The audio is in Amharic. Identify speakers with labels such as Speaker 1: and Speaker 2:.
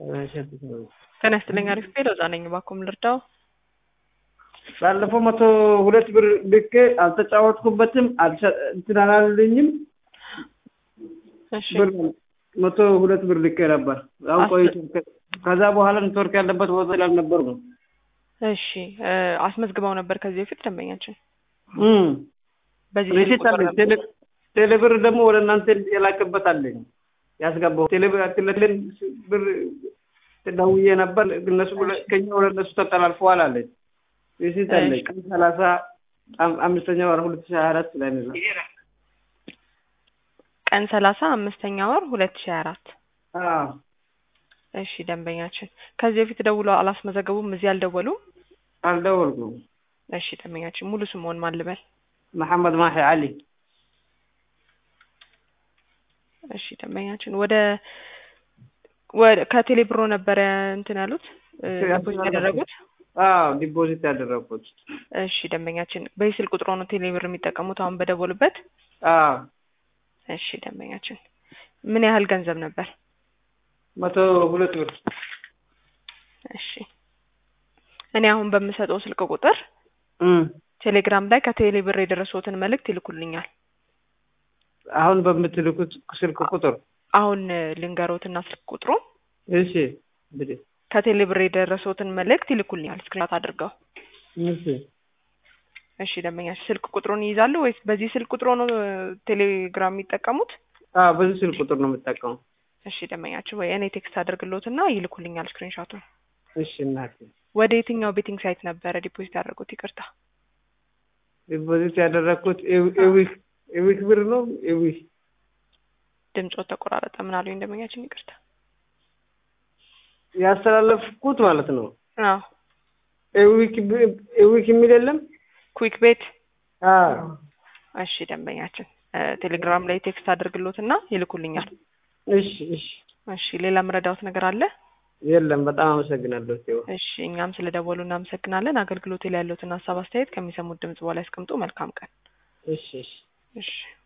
Speaker 1: ጤና ይስጥልኝ አሪፍ ቤት ለዛ ነኝ እባክዎ ምን ልርዳው?
Speaker 2: ባለፈው መቶ ሁለት ብር ልኬ አልተጫወትኩበትም አልሰ- እንትን አላለልኝም
Speaker 1: እሺ
Speaker 2: ብር መቶ ሁለት ብር ልኬ ነበር። አሁን
Speaker 1: አስ-
Speaker 2: ቆይቶ ከዛ በኋላ ኔትወርክ ያለበት ቦታ ስላልነበርኩ
Speaker 1: እሺ እ አስመዝግበው ነበር ከዚህ በፊት ደንበኛችን
Speaker 2: እም
Speaker 1: በዚህ ስልክ
Speaker 2: ሪሲት
Speaker 1: ቁጥር
Speaker 2: አለኝ።
Speaker 1: ነበር?
Speaker 2: ቴሌ ቴሌብር ደግሞ ወደ እናንተ የላከበት አለኝ ያስገባው ቴሌብር ቴሌብር ብር ደውዬ ነበር እነሱ ብለ- ከኛ ወደ እነሱ ተጠላልፈዋል አለኝ። ሪሲት አለኝ
Speaker 1: እሺ።
Speaker 2: ቀን ሰላሳ አም- አምስተኛ ወር ሁለት ሺህ ሀያ አራት ላይ ነው።
Speaker 1: ቀን ሰላሳ አምስተኛ ወር ሁለት ሺህ አራት
Speaker 2: አዎ
Speaker 1: እሺ ደንበኛችን ከዚህ በፊት ደውለው አላስመዘገቡም እዚህ አልደወሉም
Speaker 2: አልደወልኩም።
Speaker 1: እሺ ደንበኛችን ሙሉ ስምዎን ማን ልበል
Speaker 2: መሐመድ ማሂ አሊ
Speaker 1: እሺ ደንበኛችን ወደ ወደ ከቴሌ ብሮ ነበረ እንትን ያሉት እ ዲፖዚት ያደረጉት
Speaker 2: አዎ ዲፖዚት ያደረኩት
Speaker 1: እሺ ደንበኛችን በዚህ ስልክ ቁጥሮ ነው ቴሌ ብር የሚጠቀሙት አሁን በደወሉበት
Speaker 2: አዎ
Speaker 1: እሺ ደንበኛችን ምን ያህል ገንዘብ ነበር
Speaker 2: መቶ ሁለት ብር
Speaker 1: እሺ እኔ አሁን በምሰጠው ስልክ ቁጥር
Speaker 2: እም
Speaker 1: ቴሌግራም ላይ ከቴሌ ብር የደረሱትን መልእክት ይልኩልኛል
Speaker 2: አሁን በምትልኩት ስልክ ቁጥር
Speaker 1: አሁን እ ልንገሮትና ስልክ ቁጥሩ
Speaker 2: እሺ እንግዲህ
Speaker 1: ከቴሌ ብር የደረሱትን መልእክት ይልኩልኛል ስክሪንሾት አድርገው
Speaker 2: እሺ
Speaker 1: እሺ ደንበኛችን ስልክ ቁጥሩን ይይዛሉ ወይስ በዚህ ስልክ ቁጥሩ ነው እ ቴሌግራም የሚጠቀሙት
Speaker 2: አዎ በዚህ ስልክ ቁጥር ነው የምጠቀመው።
Speaker 1: እሺ ደንበኛችን ወይ እኔ ቴክስት አድርግሎትና ይልኩልኛል ስክሪንሾቱን
Speaker 2: እሺ እናቴ
Speaker 1: ወደ የትኛው ቤቲንግ ሳይት ነበረ ዲፖዚት ያደረጉት ይቅርታ
Speaker 2: ዲፖዚት ያደረኩት ኤዊ- ኤዊክ ኤዊክ ብር ነው ኤዊክ
Speaker 1: ድምፆት ተቆራረጠ ምን አሉኝ ደንበኛችን ይቅርታ
Speaker 2: ያስተላለፍኩት ማለት ነው።
Speaker 1: አዎ
Speaker 2: ኤዊክ ብ- ኤዊክ የሚል የለም።
Speaker 1: ኩዊክ ቤት
Speaker 2: አዎ
Speaker 1: እሺ ደንበኛችን እ ቴሌግራም ላይ ቴክስት አድርግሎትና ይልኩልኛል
Speaker 2: እሺ እሺ
Speaker 1: እሺ ሌላ ምረዳውት ነገር አለ
Speaker 2: የለም። በጣም አመሰግናለሁ። ቴዎ
Speaker 1: እሺ እኛም ስለደወሉ እናመሰግናለን አገልግሎት ላይ ያለውትን ሀሳብ አስተያየት ከሚሰሙት ድምጽ በኋላ ያስቀምጡ መልካም ቀን
Speaker 2: እሺ እሺ
Speaker 1: እሺ